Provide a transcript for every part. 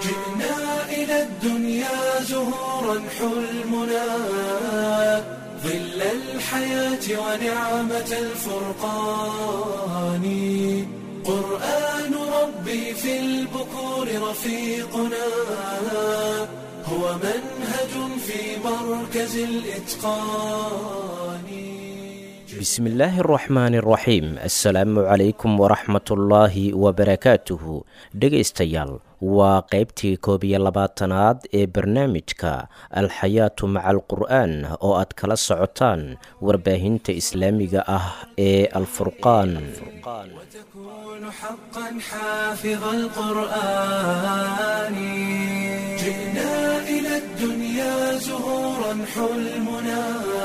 جئنا إلى الدنيا زهورا حلمنا ظل الحياة ونعمة الفرقان قرآن ربي في البكور رفيقنا هو منهج في مركز الإتقان بسم الله الرحمن الرحيم assalaamu calaykum waraxmatullaahi wabarakaatuhu dhegaystayaal waa qaybtii koob iyo labaatanaad ee barnaamijka alxayaatu maca alqur'aan oo aad kala socotaan warbaahinta islaamiga ah ee alfurqaan وتكون حقا حافظ القرآن جئنا إلى الدنيا زهورا حلمنا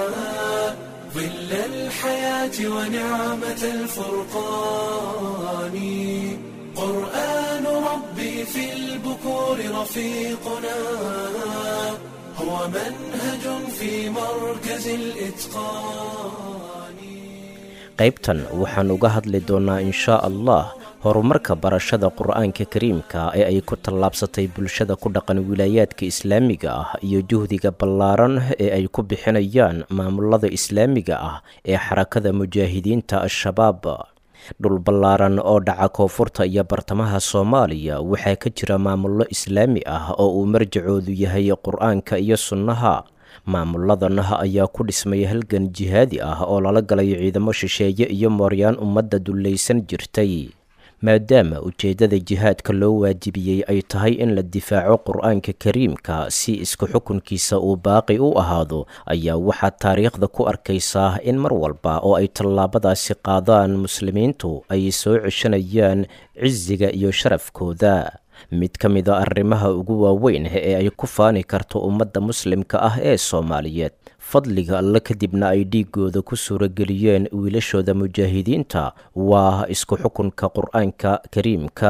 ظل الحياة ونعمة الفرقان قرآن ربي في البكور رفيقنا هو منهج في مركز الإتقان qaybtan waxaan uga hadli doonnaa inshaa allah horumarka barashada qur'aanka kariimka ee ay ku tallaabsatay bulshada ku dhaqan wilaayaadka islaamiga ah iyo juhdiga ballaaran ee ay ku bixinayaan maamulada islaamiga ah ee xarakada mujaahidiinta al-shabaab dhul ballaaran oo dhaca koonfurta iyo bartamaha soomaaliya waxaa ka jira maamullo islaami ah oo uu marjacoodu yahay qur-aanka iyo sunnaha maamuladan ayaa ku dhismay halgan jihaadi ah oo lala galay ciidamo shisheeye iyo mooryaan ummadda dullaysan jirtay maadaama ujeeddada jihaadka loo waajibiyey ay tahay in la difaaco qur-aanka kariimka si isku xukunkiisa uu baaqi u ahaado ayaa waxaad taariikhda ku arkaysaa in mar walba oo ay tallaabadaasi qaadaan muslimiintu ay soo ceshanayaan cisiga iyo sharafkooda mid ka mid a arrimaha ugu waaweyn ee ay ku faani karto ummadda muslimka ah ee soomaaliyeed fadliga alle kadibna ay dhiigooda ku suurageliyeen wiilashooda mujaahidiinta waa isku xukunka qur-aanka kariimka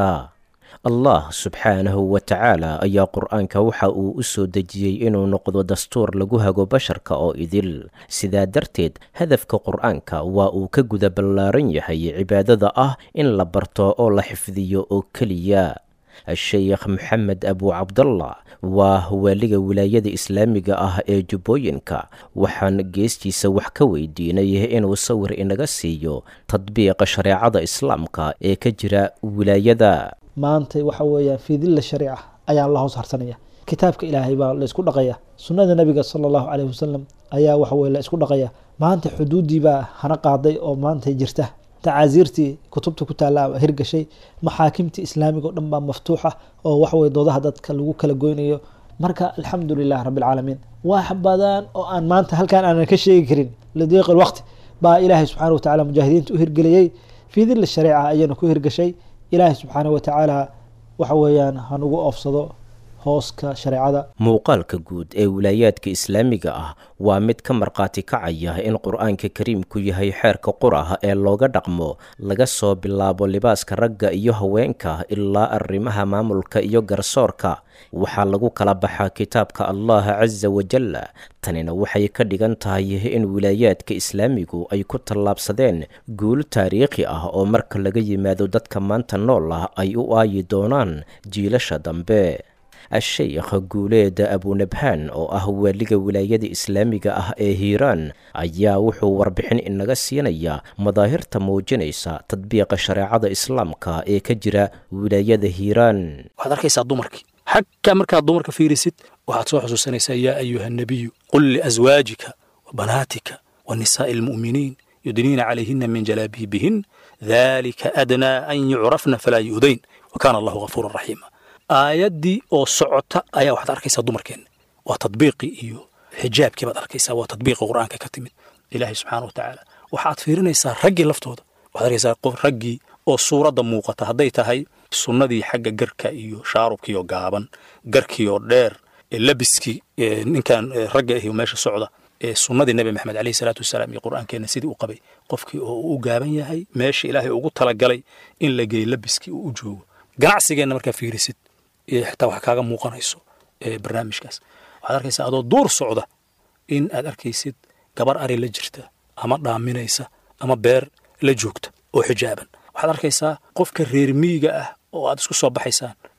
allah subxaanahu wa tacaala ayaa qur-aanka waxa uu u soo dejiyey inuu noqdo dastuur lagu hago basharka oo idil sidaa darteed hadafka qur-aanka waa uu ka guda ballaaran yahay cibaadada ah in la barto oo la xifdiyo oo keliya sheekh maxamed abu cabdallah waa waaliga wilaayada islaamiga ah ee jubbooyinka waxaan geestiisa wax ka weydiinay inuu sawir inaga siiyo tadbiiqa shareecada islaamka ee ka jira wilaayada maanta waxa weeyaan fii dilla shariica ayaan la hoos harsanaya kitaabka ilaahay baa la isku dhaqaya sunnada nabiga sala allahu caleyhi wasalam ayaa waxa weye la isku dhaqaya maanta xuduuddii baa hana qaaday oo maanta jirta tacaasiirtii kutubta ku taalla hirgashay maxaakimtii islaamiga o dhan baa maftuuxa oo waxaweye doodaha dadka lagu kala goynayo marka alxamdu lilah rabbi alcaalamiin wax badan oo aan maanta halkaan aanan ka sheegi karin lidiiq lwaqti baa ilaahay subxaana wa tacala mujaahidiinta u hirgeliyey fii dilla shariica ayayna ku hirgashay ilaahay subxaana wa tacaala waxa weeyaan hanugu oofsado hooska shareecada muuqaalka guud ee wilaayaadka islaamiga ah waa mid ka markhaati kacaya in qur-aanka kariimku yahay xeerka qurah ee looga dhaqmo laga soo bilaabo libaaska ragga iyo haweenka ilaa arrimaha maamulka iyo garsoorka waxaa lagu kala baxaa kitaabka allah casa wajalla tanina waxay ka dhigan tahay in wilaayaadka islaamigu ay ku tallaabsadeen guul taariikhi ah oo marka laga yimaado dadka maanta nool ah ay u aayi doonaan jiilasha dambe a-sheykh guuleed abunabhaan oo ah waaliga wilaayada islaamiga ah ee hiiraan ayaa wuxuu warbixin inaga siinaya madaahirta muujinaysa tadbiiqa shareecada islaamka ee ka jira wilaayada hiiraan waxaad arkaysaa dumarkii xagga markaad dumarka fiirisid waxaad soo xusuusanaysaa yaa ayuha nabiyu qul liaswaajika wa banaatika wa nisaa'i almu'miniin yudniina calayhina min jalaabiibihin dalika adnaa an yucrafna falaa yu'dayn wa kaana allahu ghafuuran raxiima aayaddii oo socota ayaa waxaad arkaysaa dumarkeenna waa tadbiiqii iyo xijaabkii baad arkaysaa waa tadbiiqi qur'aanka ka timid ilaahay subxaana wa tacaala waxaad fiirinaysaa raggii laftooda waxaad arkaysaa qof raggii oo suuradda muuqata hadday tahay sunnadii xagga garka iyo shaarubkiioo gaaban garkiioo dheer labiskii ninkan ragga ahi meesha socda sunnadii nebi maxamed aleyhi salaatu wasalaam iyo qur'aankeenna sidii u qabay qofkii oo u gaaban yahay meesha ilaahay ugu talagalay in la geeyo labiskii uu u joogo ganacsigeenna markaa fiirisid xitaa wax kaaga muuqanayso barnaamijkaas waxaad arkaysaa adoo duur socda in aad arkaysid gabar ari la jirta ama dhaaminaysa ama beer la joogta oo xijaaban waxaad arkaysaa qofka reer miyiga ah oo aad isku soo baxaysaan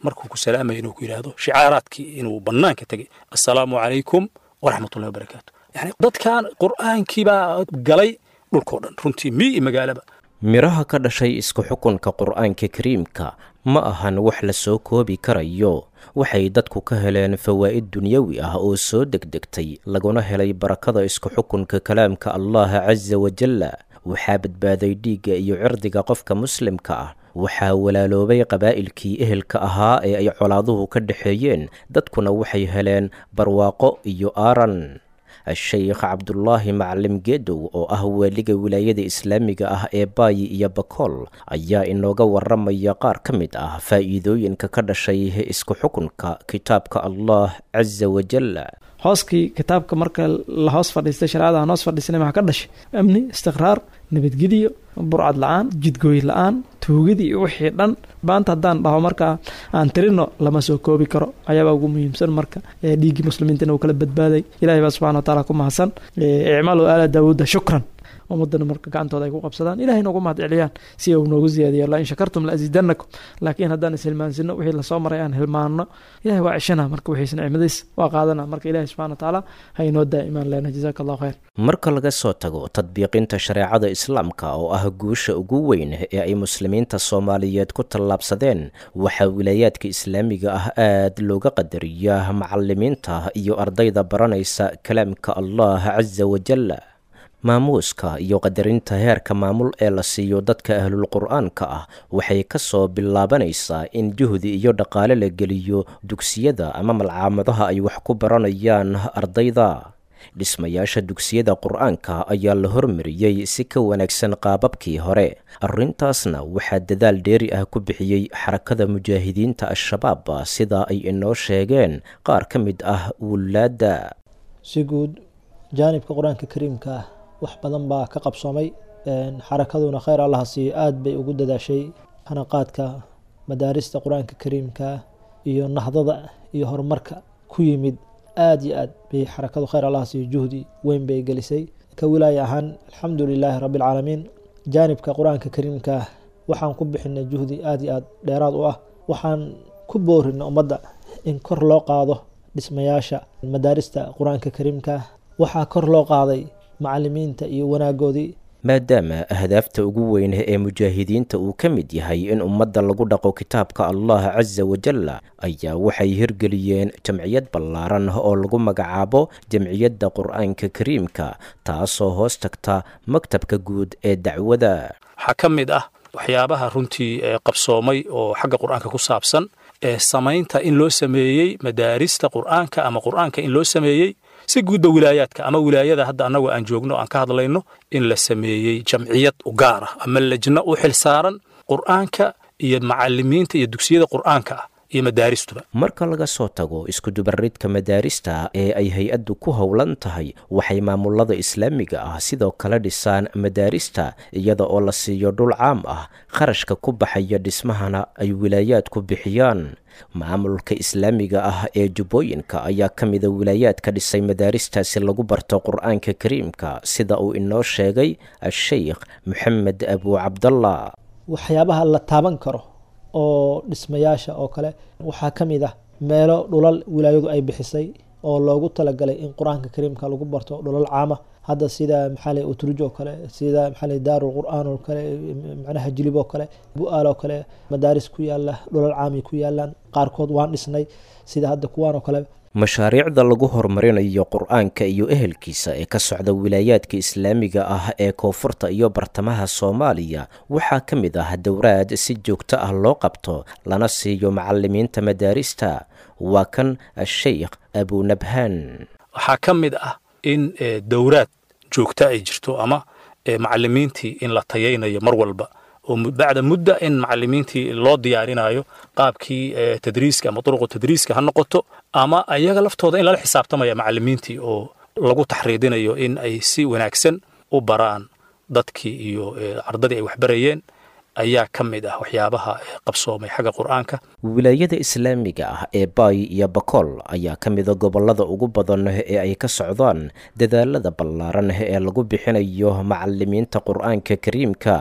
markuu ku salaamaya inuu ku yidhaahdo shicaaraadkii inuu bannaanka tegay assalaamu calaykum waraxmatullahi wabarakaatu yani dadkan qur'aankii baa galay dhulkao dhan runtii mii iyo magaalaba midhaha ka dhashay isku xukunka qur'aanka kariimka ma ahan wax la soo koobi karayo waxay dadku ka heleen fawaa'id dunyawi ah oo soo degdegtay laguna helay barakada isku xukunka kalaamka allaha casa wajalla waxaa badbaaday dhiigga iyo cirdiga qofka muslimka ah waxaa walaaloobay qabaa'ilkii ehelka ahaa ee ay colaaduhu ka dhexeeyeen dadkuna waxay heleen barwaaqo iyo aaran sheikh cabdulaahi macalim geedow oo ah waaliga wilaayada islaamiga ah ee baayi iyo bakool ayaa inooga waramaya qaar ka mid ah faa'iidooyinka ka dhashay isku xukunka kitaabka allah casa wajalla hooskii kitaabka marka la hoos fadhiistay shareecada aan hoos fadhiisanay maxaa ka dhashay amni istiqraar nabadgediyo burcad la-aan jidgooy la-aan tuugadii iyo wixii dhan maanta haddaan dhaho markaa aan tirino lama soo koobi karo ayaabaa ugu muhiimsan marka dhiiggii muslimiinta inuu kala badbaaday ilahay baa subxana wataala ku mahadsan icmaalu aala daawuuda shukran ummadana marka gacantooda ay ku qabsadaan ilahay noogu mahad celiyaan si uu noogu ziyaadiyo la in shakartum la asiidanakum laakiin haddaan ishilmaansino wixii lasoo maray aan hilmaano ilahay waa ceshana marka wixiis nicmadiis waa qaadana marka ilahay subxana watacaala ha inoo daa'imaan lena jazaaka allahu khayr marka laga soo tago tadbiiqinta shareecada islaamka oo ah guusha ugu weyn ee ay muslimiinta soomaaliyeed ku tallaabsadeen waxaa wilaayaadka islaamiga ah aad looga qadariyaa macalimiinta iyo ardayda baranaysa kalaamka allah casa wajalla maamuuska iyo qadarinta heerka maamul ee la siiyo dadka ahlul qur'aanka ah waxay ka soo bilaabanaysaa in juhdi iyo dhaqaale la geliyo dugsiyada ama malcaamadaha ay wax ku baranayaan ardayda dhismayaasha dugsiyada qur'aanka ayaa la hormariyey si ka wanaagsan qaababkii hore arrintaasna waxaa dadaal dheeri ah ku bixiyey xarakada mujaahidiinta al-shabaab sida ay inoo sheegeen qaar ka mid ah wulaadda si guud jaanibka qur-aanka kariimka ah wax badan baa ka qabsoomay xarakaduna khayr allaha siiyo aada bay ugu dadaashay hanaqaadka madaarista qur-aanka kariimka iyo nahdada iyo horumarka ku yimid aada iyo aad bay xarakadu khayr allaha siiyo juhdi weyn bay gelisay ka wilaaya ahaan alxamdu lilaahi rabbi alcaalamiin jaanibka qur-aanka kariimka waxaan ku bixinay juhdi aada iyo aad dheeraad u ah waxaan ku boorina ummadda in kor loo qaado dhismayaasha madaarista qur-aanka kariimka waxaa kor loo qaaday macalimiinta iyo wanaagoodii maadaama ahdaafta ugu weyn ee mujaahidiinta uu ka mid yahay in ummadda lagu dhaqo kitaabka allah casa wajalla ayaa waxay hirgeliyeen jamciyad ballaaran oo lagu magacaabo jamciyadda qur-aanka kariimka taasoo hoos tagta maktabka guud ee dacwada waxaa ka mid ah waxyaabaha runtii qabsoomay oo xagga qur-aanka ku saabsan ee samaynta in loo sameeyey madaarista qur-aanka ama qur-aanka in loo sameeyey si guudba wilaayaadka ama wilaayada hadda annagu aan joogno aan ka hadlayno in la sameeyey jamciyad u gaar ah ama lejno u xil saaran qur'aanka iyo macalimiinta iyo dugsiyada qur'aanka ah iyo madaaristuba marka laga soo tago iskudubaridka madaarista ee ay hay-addu ku howlan tahay waxay maamulada islaamiga ah sidoo kale dhisaan madaarista iyada oo la siiyo dhul caam ah kharashka ku baxaya dhismahana ay wilaayaadku bixiyaan maamulka islaamiga ah ee jubbooyinka ayaa ka mida wilaayaadka dhisay madaaristaasi lagu barto qur-aanka kariimka sida uu inoo sheegay a-sheykh moxamed abu cabdallah waxyaabaha la taaban karo oo dhismayaasha oo kale waxaa ka mid ah meelo dhulal wilaayadu ay bixisay oo loogu talagalay in qur-aanka kariimka lagu barto dhulal caama hadda sida maxaale utruj oo kale sida maxaale daarul qur'aan oo kale macnaha jilib oo kale bu-aal oo kale madaaris ku yaala dhulal caami ku yaalaan qaarkood waan dhisnay sida hadda kuwaan oo kale mashaariicda lagu horumarinayo qur-aanka iyo ehelkiisa ee ka socda wilaayaadka islaamiga ah ee koonfurta iyo bartamaha soomaaliya waxaa ka mid ah dowraad si joogto ah loo qabto lana siiyo macalimiinta madaarista waa kan a-sheykh abunabhaan waxaa ka mid ah in dowraad joogta ay jirto ama macalimiintii in la tayaynayo mar walba oo bacda mudda in macalimiintii loo diyaarinayo qaabkii tadriiska ama duruqu tadriiska ha noqoto ama ayaga laftooda in lala xisaabtamaya macalimiintii oo lagu taxriidinayo in ay si wanaagsan u baraan dadkii iyo ardadii ay waxbarayeen ayaa ka mid ah waxyaabaha qabsoomay xagga qur-aanka wilaayada islaamiga ah ee baay iyo bakool ayaa ka mida gobollada ugu badan ee ay ka socdaan dadaalada ballaaran ee lagu bixinayo macalimiinta qur-aanka kariimka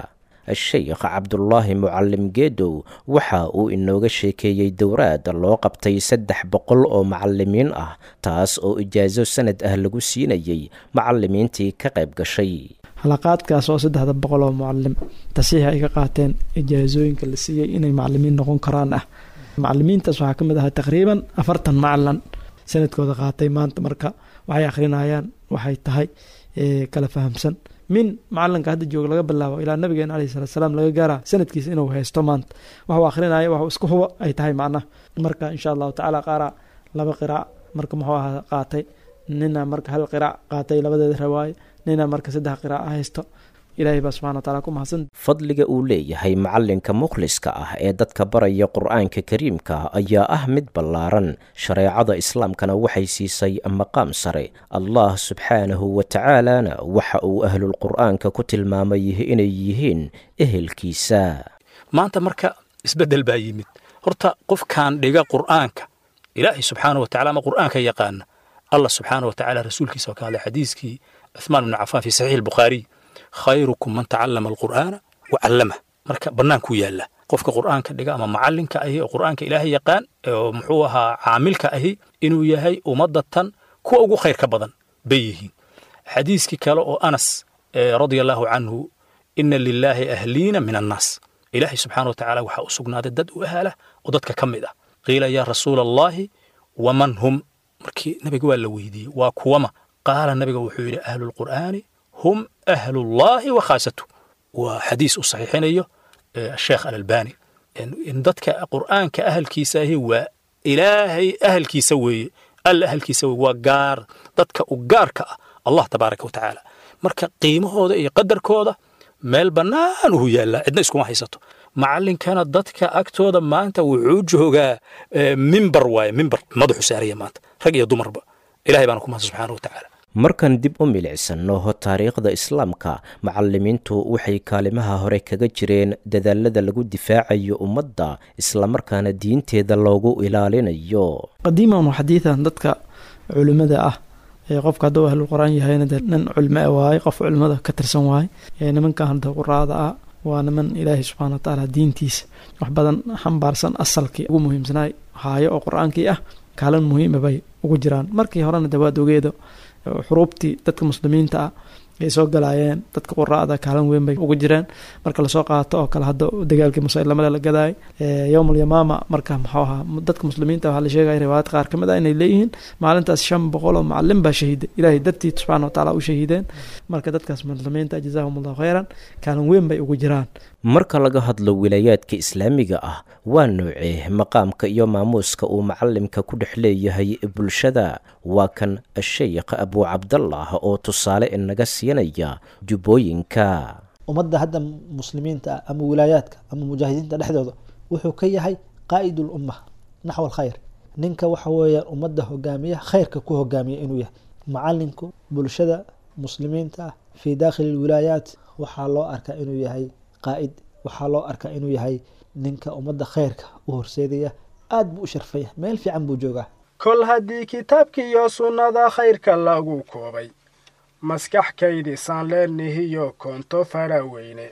sheekh cabdulaahi mucalim geedow waxa uu inooga sheekeeyey dowraad loo qabtay saddex boqol oo macalimiin ah taas oo ijaaso sanad ah lagu siinayey macalimiintii ka qayb gashay halaqaadkaas oo saddexda boqol oo mucalim tasiix ay ka qaateen ijaasooyinka la siiyey inay macalimiin noqon karaan ah macalimiintaas waxaa ka mid ahaa taqriiban afartan macalin sanadkooda qaatay maanta marka waxay akhrinayaan waxay tahay kala fahamsan min macalinka hadda jooga laga bilaabo ilaa nabigeena aleyhi salatu salaam laga gaara sanadkiisa inuu haysto maanta waxuu akhrinaya waxuu isku hubo ay tahay macnaha marka insha allahu tacaala qaara laba qiraac marka muxuu ahaa qaatay nina marka hal qiraac qaatay labadeeda rawaayo nina marka saddex qiraac haysto ilaahay baa subxana wataala ku mahadsan fadliga uu leeyahay macalinka mukhliska ah ee dadka baraya qur'aanka kariimka ayaa ah mid ballaaran shareecada islaamkana waxay siisay maqaam sare allah subxaanahu wa tacaalana waxa uu ahlulqur'aanka ku tilmaamay inay yihiin ehelkiisa maanta marka isbeddel baa yimid horta qofkaan dhiga qur'aanka ilaahay subxaana wa tacala ama qur'aanka yaqaana allah subxaana wa tacala rasuulkiisa oo ka hadlay xadiiskii cuthmaan ibnu cafaan fi saxiix albukhaariy khayrukum man tacallama alqur'aana wa callamah marka bannaankuu yaalla qofka qur'aanka dhiga ama macallinka ahi oo qur'aanka ilaahay yaqaan oo muxuu ahaa caamilka ahi inuu yahay ummadatan kuwa ugu khayrka badan bay yihiin xadiiskii kale oo anas radia allahu canhu ina lilaahi ahliina min annaas ilaahay subxaana wa tacala waxaa u sugnaaday dad u ahaalah oo dadka ka mid ah qiila yaa rasuula allahi waman hum markii nabiga waa la weydiiyey waa kuwama qaala nabiga wuxuu yidhi ahlu lqur'aani hum ahlullahi wa khaasatu waa xadiis uu saxiixinayo sheekh alalbani in dadka qur'aanka ahalkiisa ahi waa ilaahay ahalkiisa weeye alla ahalkiisa weeye waa gaar dadka u gaarka ah allah tabaaraka wa tacaala marka qiimahooda iyo qadarkooda meel bannaan uhu yaallaa cidna iskuma haysato macallinkana dadka agtooda maanta wuxuu joogaa mimbar waaye mimbar madaxu saaraya maanta rag iyo dumarba ilahay baana ku mahadsan subxaana wa tacaala markan dib u milicsano taariikhda islaamka macalimiintu waxay kaalimaha hore kaga jireen dadaalada lagu difaacayo ummadda islamarkaana diinteeda loogu ilaalinayo qadiiman xadiidan dadka culimada ah ee qofka hadduu ahlul qur-aan yahayna de nin culimo waaye qof culimada ka tirsan waaye nimankan hadda quraada ah waa niman ilaahay subxana wa tacaala diintiisa wax badan xambaarsan asalkii ugu muhiimsanaay haayo oo qur-aankii ah kaalin muhiima bay ugu jiraan markii horena de waad ogeedo xuruubtii dadka muslimiinta ah ay soo galaayeen dadka quraada kaalin weyn bay ugu jireen marka lasoo qaato oo kale hadda dagaalkii musaylamada la gadaay yowm alyamaama marka muxuu ahaa dadka muslimiinta waxaa la sheegaya riwaayad qaar ka mid ah inay leeyihiin maalintaas shan boqol oo macalin baa shahiiday ilaahay dartii subxana wa taala u shahiideen marka dadkaas muslimiinta jazaahum allahu khayran kaalin weyn bay ugu jiraan marka laga hadlo wilaayaadka islaamiga ah waa noocee maqaamka iyo maamuuska uu macalimka ku dhex leeyahay bulshada waa kan sheekh abuu cabdallah oo tusaale inaga siinaya jubbooyinka ummadda hadda muslimiinta ah ama wilaayaadka ama mujaahidiinta dhexdooda wuxuu ka yahay qaa'id ulumma naxw alkhayr ninka waxa weeyaan ummadda hogaamiya khayrka ku hogaamiya inuu yahay macalinku bulshada muslimiinta ah fii daakhili lwilaayaat waxaa loo arkaa inuu yahay qaa'id waxaa loo arkaa inuu yahay ninka ummadda khayrka u horseedaya aad buu u sharfaya meel fiican buu joogaa kol haddii kitaabkiiyo sunnada khayrka lagu koobay maskax kaydisaan leennihiyo koonto faraweyne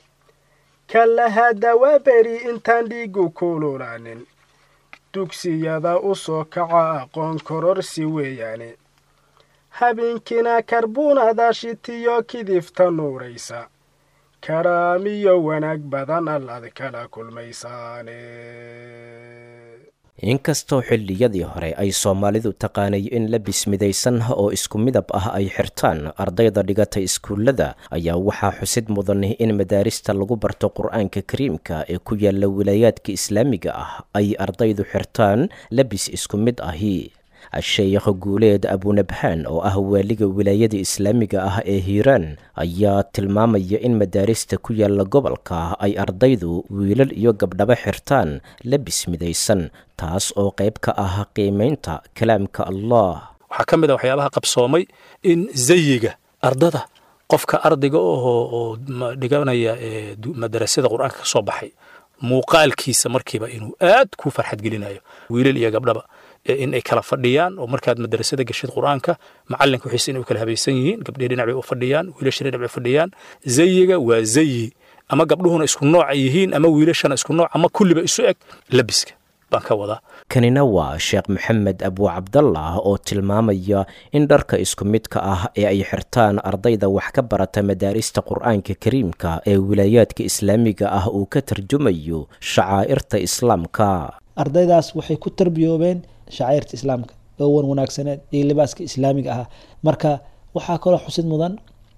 kallahadda waa beri intaan dhiigu kululaanin dugsiyada u soo kaca aqoon kororsi weeyaane habeenkiina karbuunada shitiyo kidifta nuuraysa karaamiyo wanaag badan allaad kala kulmaysaane inkastoo xilliyadii hore ay soomaalidu taqaanay in labis midaysan oo isku midab ah ay xirtaan ardayda dhigata iskuullada ayaa waxaa xusid mudan in madaarista lagu barto qur-aanka kariimka ee ku yaala wilaayaadka islaamiga ah ay ardaydu xirtaan labis isku mid ahi sheekh guuleed abunabhaan oo ah waaliga wilaayada islaamiga ah ee hiiraan ayaa tilmaamaya in madaarista ku yaala gobolka ay ardaydu wiilal iyo gabdhaba xirtaan labis midaysan taas oo qayb ka ah qiimaynta kalaamka allah waxaa ka mid a waxyaabaha qabsoomay in zayiga ardada qofka ardayga oo oo dhiganaya madarasada qur-aanka ka soo baxay muuqaalkiisa markiiba inuu aad ku farxad gelinayo wiilal iyo gabdhaba in ay kala fadhiyaan oo markaad madarasada geshid qur-aanka macalinka wixiise inay u kala habaysan yihiin gabdhihi dhinac bay u fadhiyaan wiilasha dhinac bay u fadhiyaan zayiga waa zayi ama gabdhuhuna isku nooc ay yihiin ama wiilashana isku nooc ama kulliba isu eg labiska baan ka wadaa kanina waa sheekh maxamed abuu cabdallah oo tilmaamaya in dharka isku midka ah ee ay xirtaan ardayda wax ka barata madaarista qur'aanka kariimka ee wilaayaadka islaamiga ah uu ka tarjumayo shacaa'irta islaamka ardaydaas waxay ku tarbiyoobeen shacairta islaamka oo wan wanaagsaneed iyo libaaska islaamiga ahaa marka waxaa kaloo xusid mudan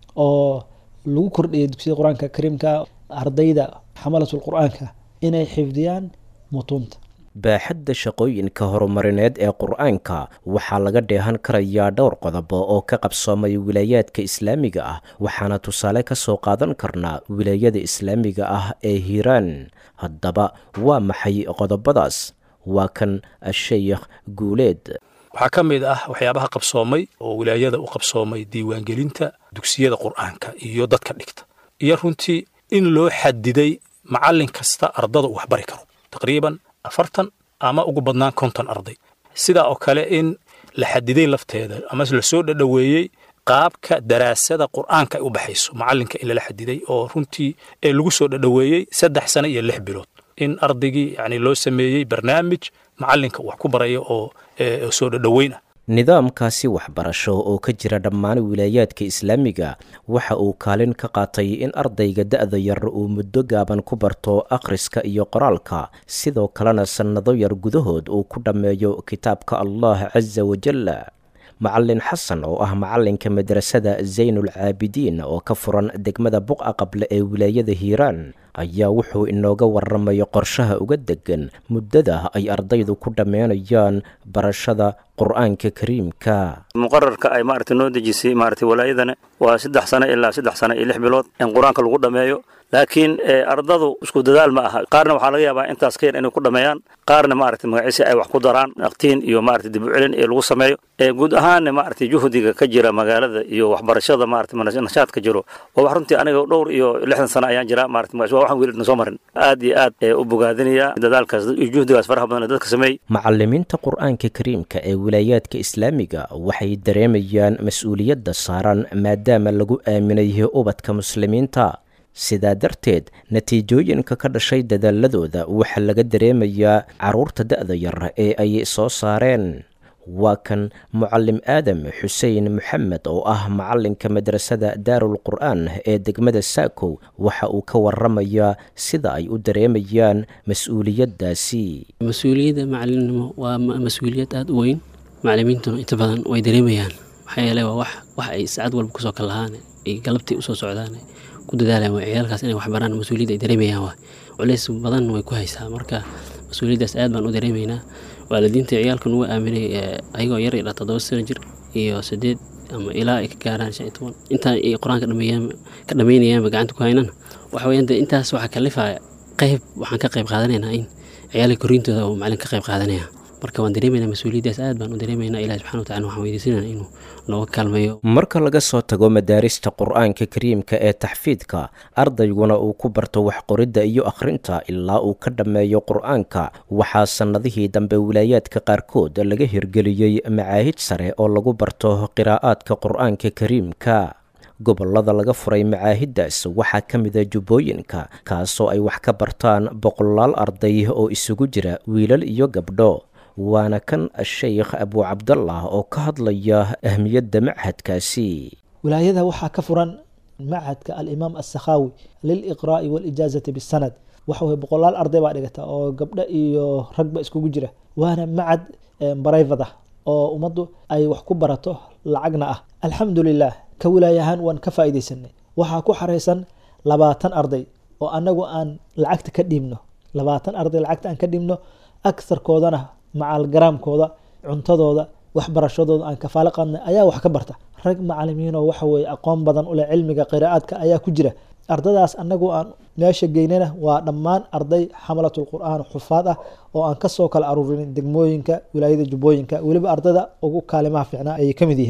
oo lagu kordhiyay dugsiyada qur-aanka kariimka ardayda xamalatul qur-aanka inay xifdiyaan mutuunta baaxadda shaqooyinka horumarineed ee qur-aanka waxaa laga dheehan karayaa dhowr qodobo oo ka qabsoomay wilaayaadka islaamiga ah waxaana tusaale ka soo qaadan karnaa wilaayada islaamiga ah ee hiiraan haddaba waa maxay qodobadaas waa kan asheykh guuleed waxaa ka mid ah waxyaabaha qabsoomay oo wilaayada u qabsoomay diiwaangelinta dugsiyada qur'aanka iyo dadka dhigta iyo runtii in loo xadiday macallin kasta ardada uu waxbari karo taqriiban afartan ama ugu badnaan konton arday sidaa oo kale in la xadiday lafteeda ama lasoo dhadhoweeyey qaabka daraasada qur'aanka ay u baxayso macallinka in lala xadiday oo runtii ee lagu soo dhadhoweeyey saddex sano iyo lix bilood in ardaygii yani loo sameeyey barnaamij macallinka wax ku baraya oo soo dhadhoweyn ah nidaamkaasi waxbarasho oo ka jira dhammaan wilaayaadka islaamiga waxa uu kaalin ka qaatay in ardayga da'da yar uu muddo gaaban ku barto akhriska iyo qoraalka sidoo kalena sannado yar gudahood uu ku dhammeeyo kitaabka allah casa wajalla macallin xasan oo ah macallinka madrasada zaynul caabidiin oo ka furan degmada buqa qable ee wilaayada hiiraan ayaa wuxuu inooga waramayo qorshaha uga degan muddada ay ardaydu ku dhammeynayaan barashada qur'aanka kariimka muqararka ay maaragtay noo dejisay maaragtay walaayadana waa saddex sano ilaa saddex sano iyo lix bilood in qur-aanka lagu dhammeeyo laakiin ardadu isku dadaal ma aha qaarna waxaa laga yaabaa intaas ka yar inay ku dhammeeyaan qaarna maaragtay magaciisi ay wax ku daraan aqtiin iyo maaragtay dib u celin ee lagu sameeyo guud ahaanna maaragtay juhdiga ka jira magaalada iyo waxbarashada maaragtay nashaadka jiro waa wax runtii aniga dhowr iyo lixdan sano ayaan jiraa maaragtay magaciisi waa waxaan wiilidna soo marin aad iyo aad u bogaadinaya dadaalkaas iyo juhdigaas faraha badan ee dadka sameeyey macallimiinta qur'aanka kariimka ee wilaayaadka islaamiga waxay dareemayaan mas-uuliyadda saaran maadaama lagu aaminay ubadka muslimiinta sidaa darteed natiijooyinka ka dhashay dadaaladooda waxaa laga dareemayaa carruurta da'da yar ee ay soo saareen waa kan mucallim aadam xuseen maxamed oo ah macallinka madrasada daarul qur'aan ee degmada saakow waxa uu ka waramayaa sida ay u dareemayaan mas-uuliyaddaasi mas-uuliyadda macalinimo waa mas-uuliyad aada u weyn macalimiintuna inta badan way dareemayaan maxaa yeele waa wax wax ay saacad walba kusoo kal lahaan ay galabtii usoo socdaan ku dadaalaan waa ciyaalkaas inay waxbaraan mas-uuliyadda ay dareemayaan waa culeys badan way ku haysaa marka mas-uuliyaddaas aad baan u dareemaynaa waalidiinta ciyaalka nugu aaminay ayagoo yar ilaa toddoba sano jir iyo sideed ama ilaa ay ka gaaraan shan iyo toban intaan ay qur-aanka dhameeyaan ka dhameynayaanba gacanta ku haynana waxa weyaan dee intaas waxaa kalifaya qayb waxaan ka qayb qaadanaynaa in ciyaalka korriintooda uu macalin ka qayb qaadanaya marka waan dareemaynaa mas-uuliyaddaas aad baan u dareemaynaa ilahi subxana watacala waxaan weydiisanayna inuu nooga kaalmeeyo marka laga soo tago madaarista qur'aanka kariimka ee taxfiidka ardayguna uu ku barto wax qoridda iyo akhrinta ilaa uu ka dhammeeyo qur'aanka waxaa sannadihii dambe wilaayaadka qaarkood laga hirgeliyey macaahid sare oo lagu barto qiraa'aadka qur'aanka kariimka gobollada laga furay macaahiddaas waxaa ka mida jubbooyinka kaasoo ay wax ka bartaan boqolaal arday oo isugu jira wiilal iyo gabdho waana kan sheykh abuu cabdallah oo ka hadlaya ahmiyadda machadkaasi wilaayada waxaa ka furan machadka alimaam assakhaawi liliqraa'i waalijaazati bisanad waxa weye boqolaal arday baa dhigata oo gabdho iyo ragba iskugu jira waana macad barayvad ah oo ummaddu ay wax ku barato lacagna ah alxamdulilah ka wilaayahaan waan ka faa'iidaysanay waxaa ku xaraysan labaatan arday oo annagu aan lacagta ka dhiibno labaatan arday lacagta aan ka dhiibno agsarkoodana macalgaraamkooda cuntadooda waxbarashadooda aan kafaalo qaadnay ayaa wax ka barta rag macalimiinoo waxa weeye aqoon badan uleh cilmiga qiraa'aadka ayaa ku jira ardadaas annagu aan meesha geynana waa dhammaan arday xamalatul qur'aan xufaad ah oo aan kasoo kala aruurin degmooyinka wilaayada jubbooyinka weliba ardada ugu kaalimaha fiicnaa ayay ka mid yihiin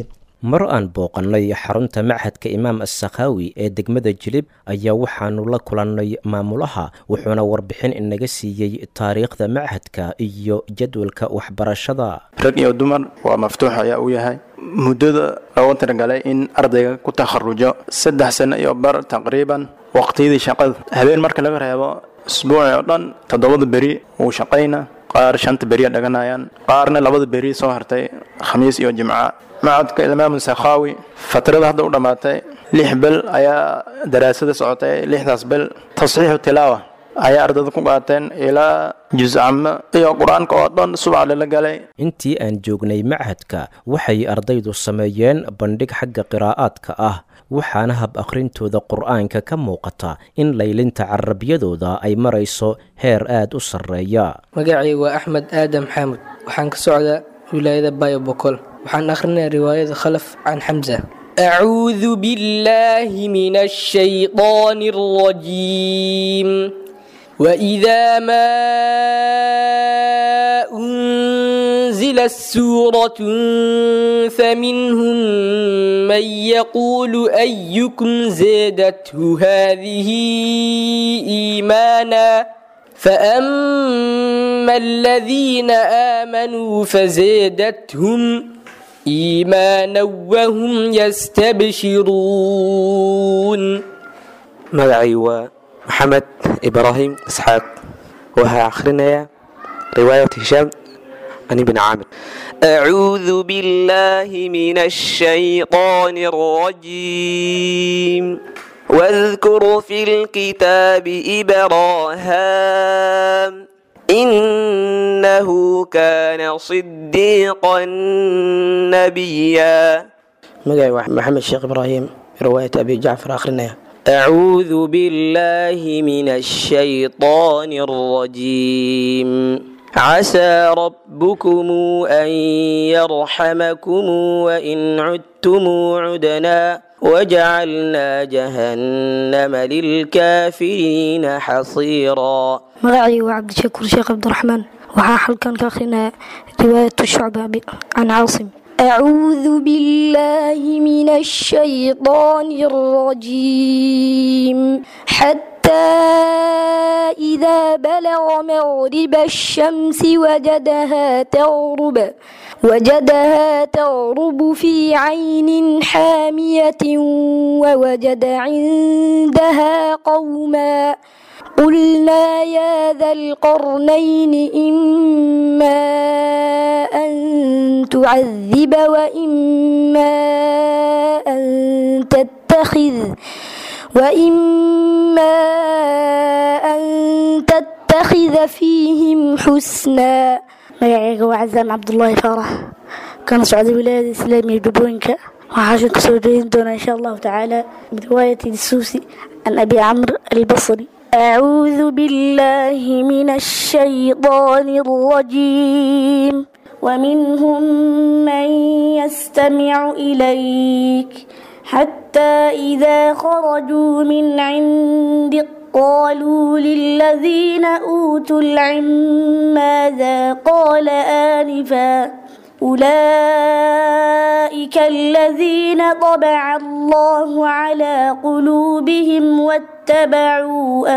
mar aan booqannay xarunta machadka imaam assakhaawi ee degmada jilib ayaa waxaanu la kulannay maamulaha wuxuuna warbixin inaga siiyey taariikhda machadka iyo jadwalka waxbarashada rag iyo dumar waa maftuux ayaa uu yahay muddada loogu talagalay in ardayga ku takharujo saddex sano iyo bar taqriiban waqtiyadii shaqada habeen marka laga reebo isbuuci oo dhan toddobada beri wuu shaqayna qaar shanta beriya dhaganayaan qaarna labada beri soo hartay khamiis iyo jimca macadka imaamu sakhaawi fatrada hadda u dhammaatay lix bel ayaa daraasada socotay lixdaas bel tasxiixu tilaawa ayaa ardayda ku qaateen ilaa juscamo iyo qur-aanka oo dhan subac lala galay intii aan joognay machadka waxay ardaydu sameeyeen bandhig xagga qiraa'aadka ah waxaana hab akhrintooda qur'aanka ka muuqata in laylinta carabiyadooda ay marayso heer aad u sarreeya magacaygu waa axmed aadam xaamud waxaan ka socdaa wilaayada bayo bokol waxaan akhrinayaa riwaayada khalaf can xamsa أعوذ بالله من الشيطان الرجيم وإذا ما أنزلت سورة فمنهم من يقول أيكم زادته هذه إيمانا فأما الذين آمنوا فزادتهم إيمانا وهم يستبشرون magacay waa maxamed ibraahim isxaaq waxaa akhrinayaa riwaayat hishaam can ibni caamir أعوذ بالله من الشيطان الرجيم واذكر في الكتاب إبراهام إنه كان صديقا نبيا magacay waa maxamed sheekh ibraahim riwaayat abi jacfar akhrinaya أعوذ بالله من الشيطان الرجيم عسى ربكم أن يرحمكم وإن عدتم عدنا وجعلنا جهنم للكافرين حصيرا magacaygu waa cabdishakuur sheekh cabdiraxmaan waxaa halkan ka akhrinaya riwaayatu shucba can caasim أعوذ بالله من الشيطان الرجيم حتى إذا بلغ مغرب الشمس وجدها تغرب وجدها تغرب في عين حامية ووجد عندها قوما قلنا يا ذا القرنين إما أن تعذب وإما أن تتخذ وإما أن تتخذ فيهم حسنا magacayga waa casaan cabdulaahi faarax kana socda wilaayada islaamiga jubbooyinka waxaa kasoo jeedin doonaa insha allahu tacaala biriwaayati disuusi can abi camr albasri أعوذ بالله من الشيطان الرجيم ومنهم من يستمع إليك حتى إذا خرجوا من عندك قالوا للذين أوتوا العلم ماذا قال آنفا أولئك الذين طبع الله على قلوبهم واتبعوا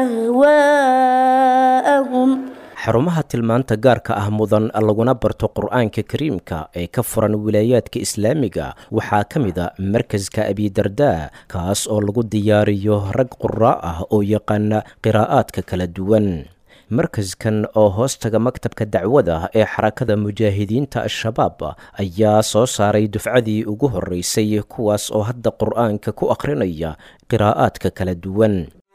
أهواءهم xarumaha tilmaanta gaarka ah mudan laguna barto qur-aanka kariimka ee ka furan wilaayaadka islaamiga waxaa ka mid a markaska abidardaa kaas oo lagu diyaariyo rag quraa ah oo yaqaana qiraa'aadka kala duwan markaskan oo hoostaga maktabka dacwada ee xarakada mujaahidiinta al-shabaab ayaa soo saaray dufcadii ugu horreysay kuwaas oo hadda qur-aanka ku akhrinaya qiraa'aadka kala duwan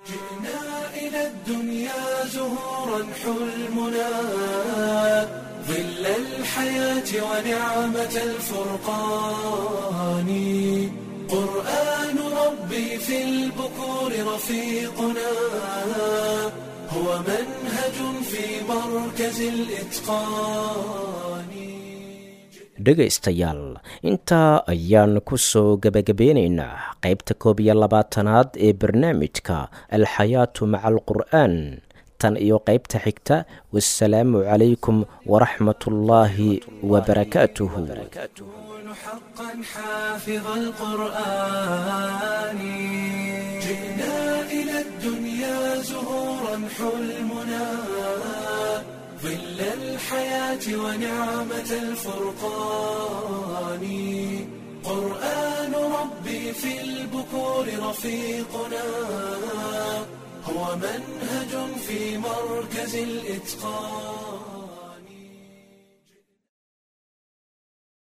ونعمة الفرقان قرآن ربي في البكور رفيقنا هو منهج في مركز الإتقان dhegaystayaal intaa ayaan ku soo gebagabeynaynaa qaybta koob iyo labaatanaad ee barnaamijka alxayaatu maca alqur'aan tan iyo qaybta xigta wasalaamu calaykum waraxmatullaahi wabarakaatuhu حقا حافظ القرآن جئنا إلى الدنيا زهورا حلمنا ظل الحياة ونعمة الفرقان قرآن ربي في البكور رفيقنا هو منهج في مركز الإتقان